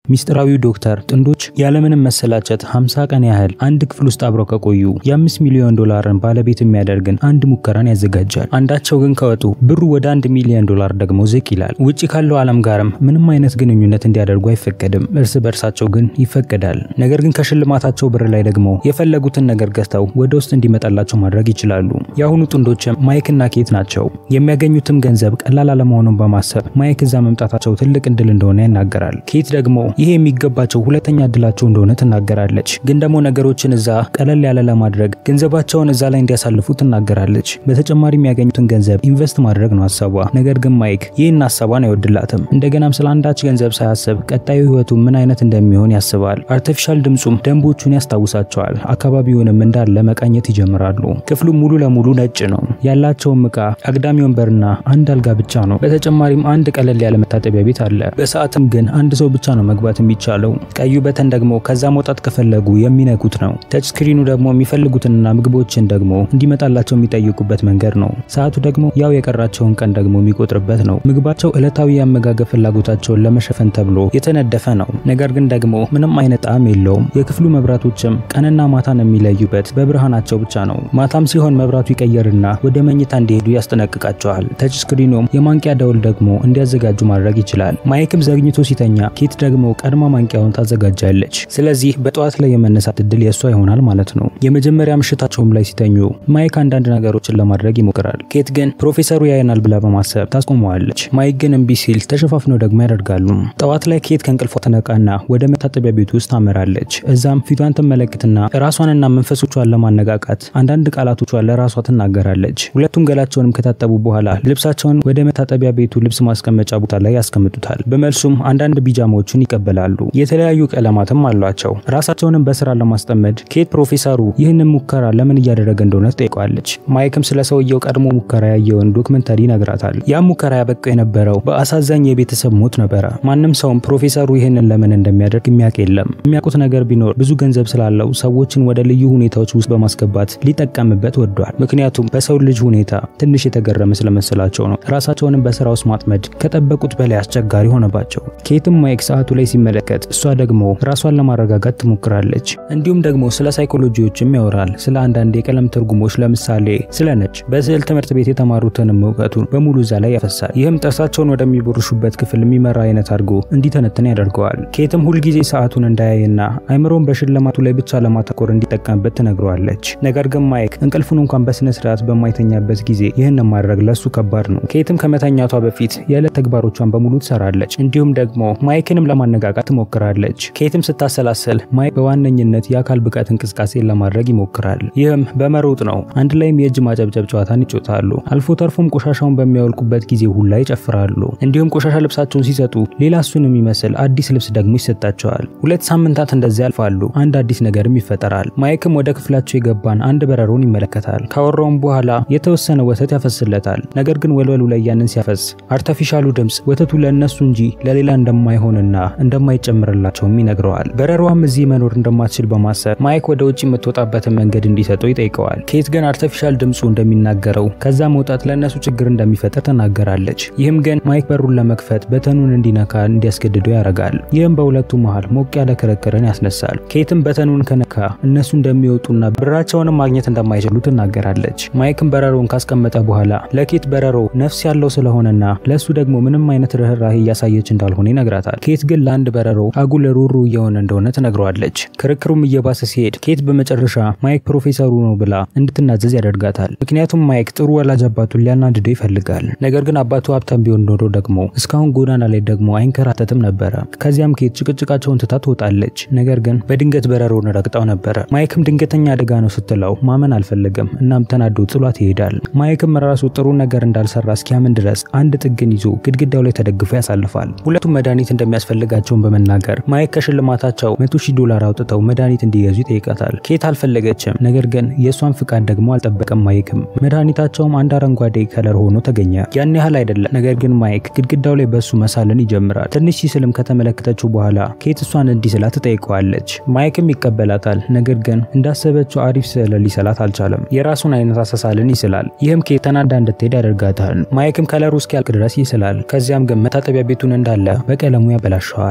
ሚስጥራዊው ዶክተር ጥንዶች ያለምንም መሰላቸት 50 ቀን ያህል አንድ ክፍል ውስጥ አብረው ከቆዩ የ5 ሚሊዮን ዶላርን ባለቤት የሚያደርግን አንድ ሙከራን ያዘጋጃል። አንዳቸው ግን ከወጡ ብሩ ወደ 1 ሚሊዮን ዶላር ደግሞ ዝቅ ይላል። ውጪ ካለው ዓለም ጋርም ምንም አይነት ግንኙነት እንዲያደርጉ አይፈቀድም። እርስ በእርሳቸው ግን ይፈቀዳል። ነገር ግን ከሽልማታቸው ብር ላይ ደግሞ የፈለጉትን ነገር ገዝተው ወደ ውስጥ እንዲመጣላቸው ማድረግ ይችላሉ። የአሁኑ ጥንዶችም ማይክ እና ኬት ናቸው። የሚያገኙትም ገንዘብ ቀላል አለመሆኑን በማሰብ ማይክ እዛ መምጣታቸው ትልቅ እድል እንደሆነ ይናገራል። ኬት ደግሞ ይሄ የሚገባቸው ሁለተኛ እድላቸው እንደሆነ ትናገራለች። ግን ደግሞ ነገሮችን እዛ ቀለል ያለ ለማድረግ ገንዘባቸውን እዛ ላይ እንዲያሳልፉ ትናገራለች። በተጨማሪ የሚያገኙትን ገንዘብ ኢንቨስት ማድረግ ነው ሀሳቧ። ነገር ግን ማይክ ይህን ሀሳቧን አይወድላትም። እንደገናም ስለ አንዳች ገንዘብ ሳያስብ ቀጣዩ ህይወቱ ምን አይነት እንደሚሆን ያስባል። አርቲፊሻል ድምፁም ደንቦቹን ያስታውሳቸዋል። አካባቢውንም እንዳለ መቃኘት ይጀምራሉ። ክፍሉ ሙሉ ለሙሉ ነጭ ነው። ያላቸውም እቃ አግዳሚ ወንበርና አንድ አልጋ ብቻ ነው። በተጨማሪም አንድ ቀለል ያለ መታጠቢያ ቤት አለ። በሰዓትም ግን አንድ ሰው ብቻ ነው መግባት የሚቻለው። ቀዩ በተን ደግሞ ከዛ መውጣት ከፈለጉ የሚነኩት ነው። ተች ስክሪኑ ደግሞ የሚፈልጉትንና ምግቦችን ደግሞ እንዲመጣላቸው የሚጠይቁበት መንገድ ነው። ሰዓቱ ደግሞ ያው የቀራቸውን ቀን ደግሞ የሚቆጥርበት ነው። ምግባቸው ዕለታዊ የአመጋገብ ፍላጎታቸውን ለመሸፈን ተብሎ የተነደፈ ነው። ነገር ግን ደግሞ ምንም አይነት ጣዕም የለውም። የክፍሉ መብራቶችም ቀንና ማታን የሚለዩበት በብርሃናቸው ብቻ ነው። ማታም ሲሆን መብራቱ ይቀየርና ወደ መኝታ እንዲሄዱ ያስጠነቅቃቸዋል። ተች ስክሪኑም የማንቂያ ደውል ደግሞ እንዲያዘጋጁ ማድረግ ይችላል። ማይክም ዘግኝቶ ሲተኛ ኬት ደግሞ ቀድማ ማንቂያውን ታዘጋጃለች። ስለዚህ በጠዋት ላይ የመነሳት እድል የእሷ ይሆናል ማለት ነው። የመጀመሪያ ምሽታቸውም ላይ ሲተኙ ማይክ አንዳንድ ነገሮችን ለማድረግ ይሞክራል። ኬት ግን ፕሮፌሰሩ ያየናል ብላ በማሰብ ታስቆመዋለች። ማይክ ግን እምቢ ሲል ተሸፋፍነው ደግሞ ያደርጋሉ። ጠዋት ላይ ኬት ከእንቅልፏ ተነቃና ወደ መታጠቢያ ቤት ውስጥ ታመራለች። እዛም ፊቷን ትመለከትና ራሷንና መንፈሶቿን ለማነቃቃት አንዳንድ ቃላቶቿን ለራሷ ትናገራለች። ሁለቱም ገላቸውንም ከታጠቡ በኋላ ልብሳቸውን ወደ መታጠቢያ ቤቱ ልብስ ማስቀመጫ ቦታ ላይ ያስቀምጡታል። በመልሱም አንዳንድ ቢጃማዎችን ይቀበላሉ። የተለያዩ ቀለማትም አሏቸው። ራሳቸውንም በስራ ለማስጠመድ ኬት ፕሮፌሰሩ ይህንን ሙከራ ለምን እያደረገ እንደሆነ ትጠይቋለች። ማይክም ስለ ሰውየው ቀድሞ ሙከራ ያየውን ዶክመንተሪ ይነግራታል። ያም ሙከራ ያበቃው የነበረው በአሳዛኝ የቤተሰብ ሞት ነበረ። ማንም ሰውም ፕሮፌሰሩ ይህንን ለምን እንደሚያደርግ የሚያውቅ የለም። የሚያውቁት ነገር ቢኖር ብዙ ገንዘብ ስላለው ሰዎችን ወደ ልዩ ሁኔታዎች ውስጥ በማስገባት ሊጠቀምበት ወዷል። ምክንያቱም በሰው ልጅ ሁኔታ ትንሽ የተገረመ ስለመሰላቸው ነው። ራሳቸውንም በስራ ውስጥ ማጥመድ ከጠበቁት በላይ አስቸጋሪ ሆነባቸው። ኬትም ማይክ ሰዓቱ ላይ ሲመለከት እሷ ደግሞ ራሷን ለማረጋጋት ትሞክራለች። እንዲሁም ደግሞ ስለ ሳይኮሎጂዎችም ያወራል። ስለ አንዳንድ የቀለም ትርጉሞች ለምሳሌ ስለ ነጭ በስዕል ትምህርት ቤት የተማሩትንም እውቀቱን በሙሉ እዛ ላይ ያፈሳል። ይህም ጥርሳቸውን ወደሚቦርሹበት ክፍል የሚመራ አይነት አድርጎ እንዲተነትን ያደርገዋል። ኬትም ሁልጊዜ ሰዓቱን እንዳያይና አይምሮን በሽልማቱ ላይ ብቻ ለማተኮር እንዲጠቀምበት ትነግረዋለች። ነገር ግን ማይክ እንቅልፉን እንኳን በስነ ስርዓት በማይተኛበት ጊዜ ይህን ማድረግ ለሱ ከባድ ነው። ኬትም ከመተኛቷ በፊት የዕለት ተግባሮቿን በሙሉ ትሰራለች። እንዲሁም ደግሞ ማይክንም ለማነቃቃት ትሞክራለች። ኬትም ስታሰላሰል ማይክ በዋነኝነት የአካል ብቃት እንቅስቃሴን ለማድረግ ይሞክራል። ይህም በመሮጥ ነው። አንድ ላይም የእጅ ማጨብጨብ ጨዋታን ይጮታሉ። አልፎ ተርፎም ቆሻሻውን በሚያወልቁበት ጊዜ ሁላ ይጨፍራሉ። እንዲሁም ቆሻሻ ልብሳቸውን ሲሰጡ ሌላ እሱን የሚመስል አዲስ ልብስ ደግሞ ይሰጣቸዋል። ሁለት ሳምንታት እንደዚያ ያልፋሉ። አንድ አዲስ ነገርም ይፈጠራል። ማይክም ወደ ክፍላቸው የገባን አንድ በረሮን ይመለከታል። ካወራውም በኋላ የተወሰነ ወተት ያፈስለታል። ነገር ግን ወልወሉ ላይ ያንን ሲያፈስ አርተፊሻሉ ድምፅ ወተቱ ለእነሱ እንጂ ለሌላ እንደማይሆንና እንደማይጨምርላቸውም ይነግረዋል። በረሯም እዚህ መኖር እንደማትችል በማሰብ ማይክ ወደ ውጭ የምትወጣበትን መንገድ እንዲሰጠው ይጠይቀዋል። ኬት ግን አርተፊሻል ድምፁ እንደሚናገረው ከዛ መውጣት ለእነሱ ችግር እንደሚፈጠር ተናገራለች። ይህም ግን ማይክ በሩን ለመክፈት በተኑን እንዲነካ እንዲያስገድደው ያደርጋል። ይህም በሁለቱ መሃል ሞቅ ያለ ክርክርን ያስነሳል። ኬትም በተኑን ከነካ እነሱ እንደሚወጡና ብራቸውንም ማግኘት እንደማይችሉ ትናገራለች። ማይክም በረሮውን ካስቀመጠ በኋላ ለኬት በረሮ ነፍስ ያለው ስለሆነና ለእሱ ደግሞ ምንም አይነት ርኅራሄ እያሳየች እንዳልሆነ ይነግራታል። ኬት ግን ለአንድ በረሮ አጉል ሩሩ እየሆነ እንደሆነ ትነግረዋለች። ክርክሩም እየባሰ ሲሄድ ኬት በመጨረሻ ማይክ ፕሮፌሰሩ ነው ብላ እንድትናዘዝ ያደርጋታል። ምክንያቱም ማይክ ጥሩ ወላጅ አባቱን ሊያናድደው ይፈልጋል። ነገር ግን አባቱ ሀብታም ቢሆን ኖሮ ደግሞ እስካሁን ጎዳና ላይ ደግሞ አይንከራተትም ነበረ። ከዚያም ኬት ጭቅጭቃቸውን ትታ ትወጣለች። ነገር ግን በድንገት በረሮውን ረግጣው ነበረ። ማይክም ድንገተኛ አደጋ ነው ስትለው ማመን አልፈለገም። እናም ተናዶ ጥሏት ይሄዳል። ማይክም ራሱ ጥሩ ነገር እንዳልሰራ እስኪያምን ድረስ አንድ ጥግን ይዞ ግድግዳው ላይ ተደግፎ ያሳልፋል። ሁለቱም መድኃኒት እንደሚያስፈልጋቸውን በመናገር ማይክ ከሽልማታቸው መቶ ሺህ ዶላር አውጥተው መድኃኒት እንዲገዙ ይጠይቃታል። ኬት አልፈለገችም። ነገር ግን የእሷን ፍቃድ ደግሞ አልጠበቀም። ማይክም መድኃኒታቸውም አንድ አረንጓዴ ከለር ሆኖ ተገኘ። ያን ያህል አይደለም። ነገር ግን ማይክ ግድግዳው ላይ በሱ መሳልን ይጀምራል። ትንሽ ሲስልም ከተመለከተችው በኋላ ኬት እሷን እንዲስላ ትጠይቀዋለች። ማይክም ይቀበላታል። ነገር ግን እንዳሰበችው አሪፍ ስዕል ሊሰላት አልቻለም። የራሱን አይነት አሳሳልን ይስላል። ይህም ኬት ተናዳ እንድትሄድ ያደርጋታል። ማይክም ከለሩ እስኪያልቅ ድረስ ይስላል። ከዚያም ግን መታጠቢያ ቤቱን እንዳለ በቀለሙ ያበላሸዋል።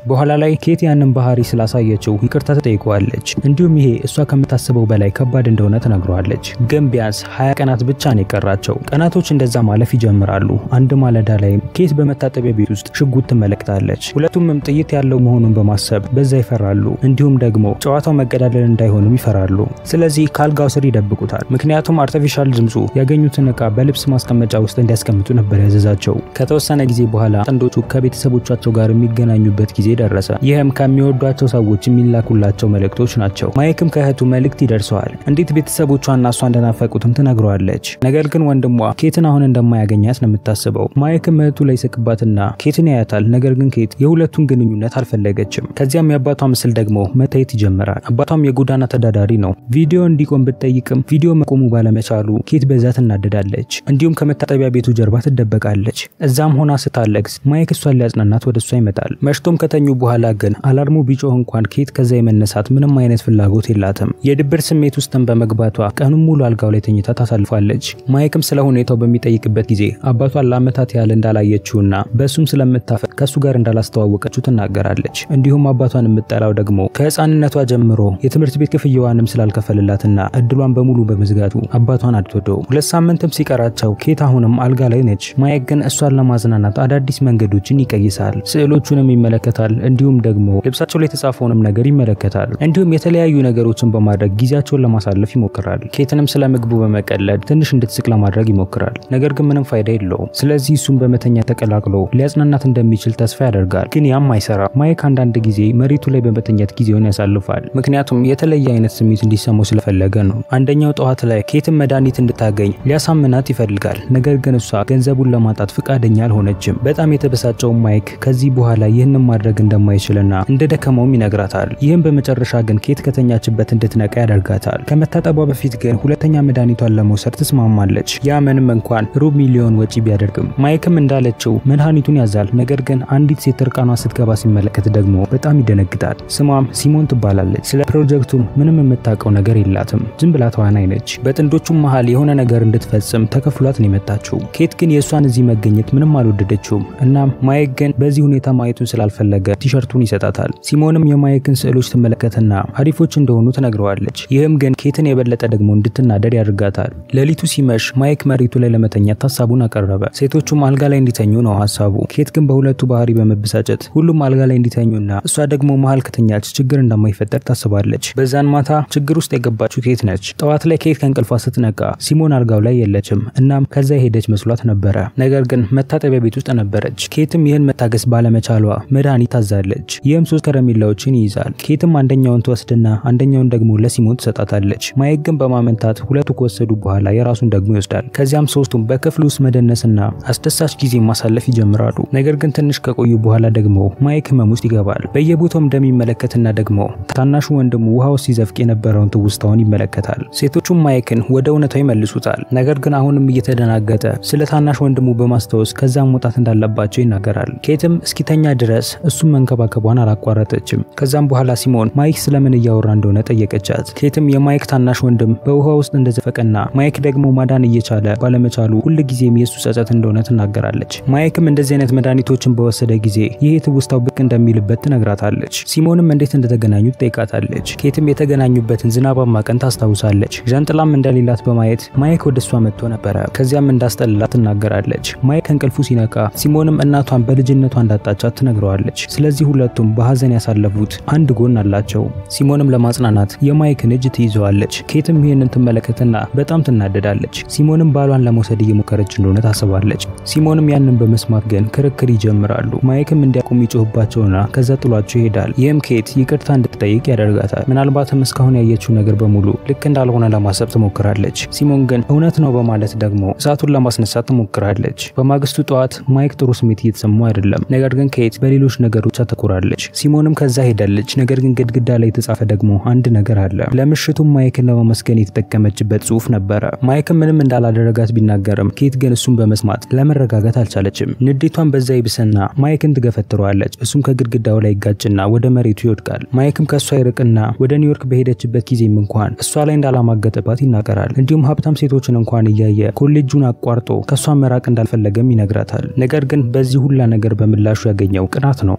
በኋላ ላይ ኬት ያንን ባህሪ ስላሳየችው ይቅርታ ተጠይቀዋለች። እንዲሁም ይሄ እሷ ከምታስበው በላይ ከባድ እንደሆነ ትነግረዋለች። ግን ቢያንስ ሀያ ቀናት ብቻ ነው የቀራቸው። ቀናቶች እንደዛ ማለፍ ይጀምራሉ። አንድ ማለዳ ላይ ኬት በመታጠቢያ ቤት ውስጥ ሽጉጥ ትመለከታለች። ሁለቱምም ጥይት ያለው መሆኑን በማሰብ በዛ ይፈራሉ። እንዲሁም ደግሞ ጨዋታው መገዳደል እንዳይሆንም ይፈራሉ። ስለዚህ ከአልጋው ስር ይደብቁታል። ምክንያቱም አርቲፊሻል ድምፁ ያገኙትን እቃ በልብስ ማስቀመጫ ውስጥ እንዲያስቀምጡ ነበር ያዘዛቸው። ከተወሰነ ጊዜ በኋላ ጥንዶቹ ከቤተሰቦቻቸው ጋር የሚገናኙበት ጊዜ ደረሰ። ይህም ከሚወዷቸው ሰዎች የሚላኩላቸው መልእክቶች ናቸው። ማይክም ከእህቱ መልእክት ይደርሰዋል። እንዴት ቤተሰቦቿና እሷ እንደናፈቁትም ትነግረዋለች። ነገር ግን ወንድሟ ኬትን አሁን እንደማያገኛት ነው የምታስበው። ማይክም እህቱ ላይ ስቅባትና ኬትን ያያታል። ነገር ግን ኬት የሁለቱን ግንኙነት አልፈለገችም። ከዚያም የአባቷ ምስል ደግሞ መታየት ይጀምራል። አባቷም የጎዳና ተዳዳሪ ነው። ቪዲዮ እንዲቆም ብትጠይቅም ቪዲዮ መቆሙ ባለመቻሉ ኬት በዛ ትናደዳለች። እንዲሁም ከመታጠቢያ ቤቱ ጀርባ ትደበቃለች። እዛም ሆና ስታለቅስ ማይክ እሷን ሊያጽናናት ወደ እሷ ይመጣል። መሽቶም ከተኙ በኋላ ግን አላርሙ ቢጮህ እንኳን ኬት ከዛ የመነሳት ምንም አይነት ፍላጎት የላትም። የድብር ስሜት ውስጥም በመግባቷ ቀኑን ሙሉ አልጋው ላይ ተኝታ ታሳልፋለች። ማይክም ስለ ሁኔታው በሚጠይቅበት ጊዜ አባቷን ለዓመታት ያህል እንዳላየችውና በእሱም ስለምታፈቅ ከእሱ ጋር እንዳላስተዋወቀችው ትናገራለች። እንዲሁም አባቷን የምጠላው ደግሞ ከህፃንነቷ ጀምሮ የትምህርት ቤት ክፍያዋንም ስላልከፈልላትና እድሏን በሙሉ በመዝጋቱ አባቷን አትወደው። ሁለት ሳምንትም ሲቀራቸው ኬት አሁንም አልጋ ላይ ነች። ማይክ ግን እሷን ለማዝናናት አዳዲስ መንገዶችን ይቀይሳል። ስዕሎቹንም ይመለከታል። እንዲሁም ደግሞ ልብሳቸው ላይ የተጻፈውንም ነገር ይመለከታል። እንዲሁም የተለያዩ ነገሮችን በማድረግ ጊዜያቸውን ለማሳለፍ ይሞክራል። ኬትንም ስለ ምግቡ በመቀለድ ትንሽ እንድትስቅ ለማድረግ ይሞክራል። ነገር ግን ምንም ፋይዳ የለውም። ስለዚህ እሱም በመተኛ ተቀላቅሎ ሊያጽናናት እንደሚችል ተስፋ ያደርጋል። ግን ያም አይሰራ። ማይክ አንዳንድ ጊዜ መሬቱ ላይ በመተኛት ጊዜውን ያሳልፋል። ምክንያቱም የተለየ አይነት ስሜት እንዲሰማው ስለፈለገ ነው። አንደኛው ጠዋት ላይ ኬትን መድኃኒት እንድታገኝ ሊያሳምናት ይፈልጋል። ነገር ግን እሷ ገንዘቡን ለማጣት ፍቃደኛ አልሆነችም። በጣም የተበሳጨው ማይክ ከዚህ በኋላ ይህንን ማድረግ እንደማይችልና እንደደከመውም ይነግራታል። ይህም በመጨረሻ ግን ኬት ከተኛችበት እንድትነቃ ያደርጋታል። ከመታጠቧ በፊት ግን ሁለተኛ መድኃኒቷን ለመውሰድ ትስማማለች። ያ ምንም እንኳን ሩብ ሚሊዮን ወጪ ቢያደርግም ማይክም እንዳለችው መድኃኒቱን ያዛል። ነገር ግን አንዲት ሴት እርቃኗ ስትገባ ሲመለከት ደግሞ በጣም ይደነግጣል። ስሟም ሲሞን ትባላለች። ስለ ፕሮጀክቱም ምንም የምታውቀው ነገር የላትም። ዝም ብላ ተዋናይ ነች። በጥንዶቹም መሃል የሆነ ነገር እንድትፈጽም ተከፍሏት ነው የመጣችው። ኬት ግን የእሷን እዚህ መገኘት ምንም አልወደደችውም። እናም ማይክ ግን በዚህ ሁኔታ ማየቱን ስላልፈለገ ቲሸርቱን ይሰጣታል። ሲሞንም የማይክን ስዕሎች ትመለከትና አሪፎች እንደሆኑ ትነግረዋለች። ይህም ግን ኬትን የበለጠ ደግሞ እንድትናደድ ያደርጋታል። ሌሊቱ ሲመሽ ማይክ መሬቱ ላይ ለመተኛት ሀሳቡን አቀረበ። ሴቶቹም አልጋ ላይ እንዲተኙ ነው ሀሳቡ። ኬት ግን በሁለቱ ባህሪ በመበሳጨት ሁሉም አልጋ ላይ እንዲተኙና እሷ ደግሞ መሀል ከተኛች ችግር እንደማይፈጠር ታስባለች። በዛን ማታ ችግር ውስጥ የገባችው ኬት ነች። ጠዋት ላይ ኬት ከእንቅልፏ ስትነቃ ሲሞን አልጋው ላይ የለችም። እናም ከዛ የሄደች መስሏት ነበረ። ነገር ግን መታጠቢያ ቤት ውስጥ ነበረች። ኬትም ይህን መታገስ ባለመቻሏ መድኃኒት ታዛለች። ይህም ሶስት ከረሜላዎችን ይይዛል። ኬትም አንደኛውን ትወስድና አንደኛውን ደግሞ ለሲሞን ትሰጣታለች። ማይክ ግን በማመንታት ሁለቱ ከወሰዱ በኋላ የራሱን ደግሞ ይወስዳል። ከዚያም ሶስቱም በክፍል ውስጥ መደነስና አስደሳች ጊዜ ማሳለፍ ይጀምራሉ። ነገር ግን ትንሽ ከቆዩ በኋላ ደግሞ ማይክ ህመም ውስጥ ይገባል። በየቦታው እንደሚመለከትና ደግሞ ታናሹ ወንድሙ ውሃ ውስጥ ሲዘፍቅ የነበረውን ትውስታውን ይመለከታል። ሴቶቹም ማይክን ወደ እውነታው ይመልሱታል። ነገር ግን አሁንም እየተደናገጠ ስለ ታናሽ ወንድሙ በማስታወስ ከዛም መውጣት እንዳለባቸው ይናገራል። ኬትም እስኪተኛ ድረስ እሱም መንከባከቧን አላቋረጠችም። ከዛም በኋላ ሲሞን ማይክ ስለምን እያወራ እንደሆነ ጠየቀቻት። ኬትም የማይክ ታናሽ ወንድም በውሃ ውስጥ እንደዘፈቀና ማይክ ደግሞ ማዳን እየቻለ ባለመቻሉ ሁልጊዜም የእሱ ጸጸት እንደሆነ ትናገራለች። ማይክም እንደዚህ አይነት መድኃኒቶችን በወሰደ ጊዜ ይህ ትውስታው ብቅ እንደሚልበት ትነግራታለች። ሲሞንም እንዴት እንደተገናኙ ትጠይቃታለች። ኬትም የተገናኙበትን ዝናባማ ቀን ታስታውሳለች። ዣንጥላም እንደሌላት በማየት ማይክ ወደ እሷ መጥቶ ነበረ። ከዚያም እንዳስጠልላት ትናገራለች። ማይክ ከእንቅልፉ ሲነቃ ሲሞንም እናቷን በልጅነቷ እንዳጣቻት ትነግረዋለች። ስለዚህ ሁለቱም በሀዘን ያሳለፉት አንድ ጎን አላቸው። ሲሞንም ለማጽናናት የማይክን እጅ ትይዘዋለች። ኬትም ይህንን ትመለከትና በጣም ትናደዳለች። ሲሞንም ባሏን ለመውሰድ እየሞከረች እንደሆነ ታስባለች። ሲሞንም ያንን በመስማት ግን ክርክር ይጀምራሉ። ማይክም እንዲያቆም ይጮህባቸውና ከዛ ጥሏቸው ይሄዳል። ይህም ኬት ይቅርታ እንድትጠይቅ ያደርጋታል። ምናልባትም እስካሁን ያየችው ነገር በሙሉ ልክ እንዳልሆነ ለማሰብ ትሞክራለች። ሲሞን ግን እውነት ነው በማለት ደግሞ እሳቱን ለማስነሳት ትሞክራለች። በማግስቱ ጠዋት ማይክ ጥሩ ስሜት እየተሰማው አይደለም። ነገር ግን ኬት በሌሎች ነገሮች አተኩራለች። ሲሞንም ከዛ ሄዳለች። ነገር ግን ግድግዳ ላይ የተጻፈ ደግሞ አንድ ነገር አለ። ለምሽቱም ማይክን ለማመስገን የተጠቀመችበት ጽሑፍ ነበረ። ማይክም ምንም እንዳላደረጋት ቢናገርም ኬት ግን እሱን በመስማት ለመረጋጋት አልቻለችም። ንዴቷን በዛ ይብስና ማይክን ትገፈትረዋለች። እሱም ከግድግዳው ላይ ይጋጭና ወደ መሬቱ ይወድቃል። ማይክም ከእሷ ይርቅና ወደ ኒውዮርክ በሄደችበት ጊዜም እንኳን እሷ ላይ እንዳላማገጠባት ይናገራል። እንዲሁም ሀብታም ሴቶችን እንኳን እያየ ኮሌጁን አቋርጦ ከእሷ መራቅ እንዳልፈለገም ይነግራታል። ነገር ግን በዚህ ሁላ ነገር በምላሹ ያገኘው ቅናት ነው።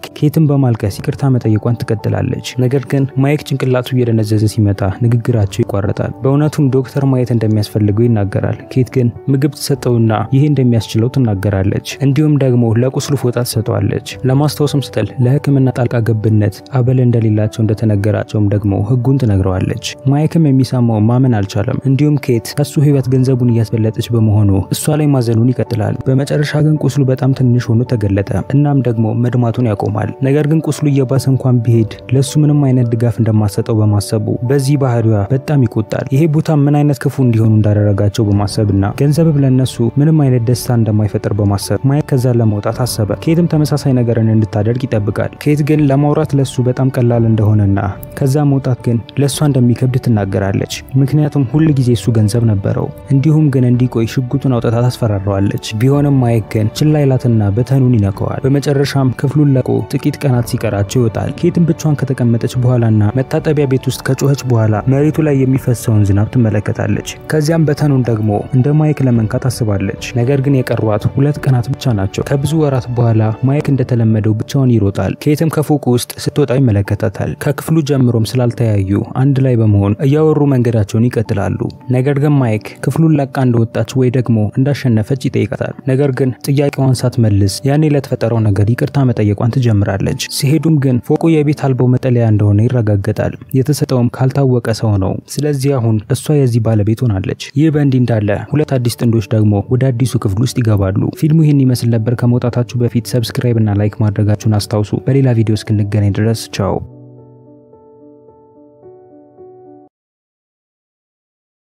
ኬትን በማልቀስ ይቅርታ መጠየቋን ትቀጥላለች። ነገር ግን ማይክ ጭንቅላቱ እየደነዘዘ ሲመጣ ንግግራቸው ይቋረጣል። በእውነቱም ዶክተር ማየት እንደሚያስፈልገው ይናገራል። ኬት ግን ምግብ ትሰጠውና ይሄ እንደሚያስችለው ትናገራለች። እንዲሁም ደግሞ ለቁስሉ ፎጣ ትሰጠዋለች። ለማስታወስም ስትል ለሕክምና ጣልቃ ገብነት አበል እንደሌላቸው እንደተነገራቸውም ደግሞ ህጉን ትነግረዋለች። ማይክም የሚሰማው ማመን አልቻለም። እንዲሁም ኬት ከሱ ህይወት ገንዘቡን እያስበለጠች በመሆኑ እሷ ላይ ማዘኑን ይቀጥላል። በመጨረሻ ግን ቁስሉ በጣም ትንሽ ሆኖ ተገለጠ። እናም ደግሞ መድማቱን ያቆማል። ነገር ግን ቁስሉ እየባሰ እንኳን ቢሄድ ለሱ ምንም አይነት ድጋፍ እንደማሰጠው በማሰቡ በዚህ ባህሪዋ በጣም ይቆጣል። ይሄ ቦታ ምን አይነት ክፉ እንዲሆኑ እንዳደረጋቸው በማሰብና ገንዘብ ለነሱ ምንም አይነት ደስታ እንደማይፈጥር በማሰብ ማይክ ከዛ ለመውጣት አሰበ። ኬትም ተመሳሳይ ነገርን እንድታደርግ ይጠብቃል። ኬት ግን ለማውራት ለሱ በጣም ቀላል እንደሆነና ከዛ መውጣት ግን ለእሷ እንደሚከብድ ትናገራለች። ምክንያቱም ሁል ጊዜ እሱ ገንዘብ ነበረው። እንዲሁም ግን እንዲቆይ ሽጉጡን አውጥታ ታስፈራረዋለች። ቢሆንም ማይክ ግን ችላ ይላትና በተኑን ይነከዋል። በመጨረሻም ክፍሉን ለቆ ጥቂት ቀናት ሲቀራቸው ይወጣል። ኬትም ብቻዋን ከተቀመጠች በኋላና መታጠቢያ ቤት ውስጥ ከጮኸች በኋላ መሬቱ ላይ የሚፈሰውን ዝናብ ትመለከታለች። ከዚያም በተኑን ደግሞ እንደ ማይክ ለመንካት አስባለች። ነገር ግን የቀሯት ሁለት ቀናት ብቻ ናቸው። ከብዙ ወራት በኋላ ማይክ እንደተለመደው ብቻውን ይሮጣል። ኬትም ከፎቁ ውስጥ ስትወጣ ይመለከታታል። ከክፍሉ ጀምሮም ስላልተያዩ አንድ ላይ በመሆን እያወሩ መንገዳቸውን ይቀጥላሉ። ነገር ግን ማይክ ክፍሉን ለቃ እንደወጣች ወይ ደግሞ እንዳሸነፈች ይጠይቃታል። ነገር ግን ጥያቄዋን ሳትመልስ ያኔ ለተፈጠረው ነገር ይቅርታ መጠየቋን ትጀምራለች። ሲሄዱም ግን ፎቁ የቤት አልባው መጠለያ እንደሆነ ይረጋገጣል። የተሰጠውም ካልታወቀ ሰው ነው። ስለዚህ አሁን እሷ የዚህ ባለቤት ሆናለች። ይህ በእንዲህ እንዳለ ሁለት አዲስ ጥንዶች ደግሞ ወደ አዲሱ ክፍል ውስጥ ይገባሉ። ፊልሙ ይህን ይመስል ነበር። ከመውጣታችሁ በፊት ሰብስክራይብ እና ላይክ ማድረጋችሁን አስታውሱ። በሌላ ቪዲዮ እስክንገናኝ ድረስ ቻው።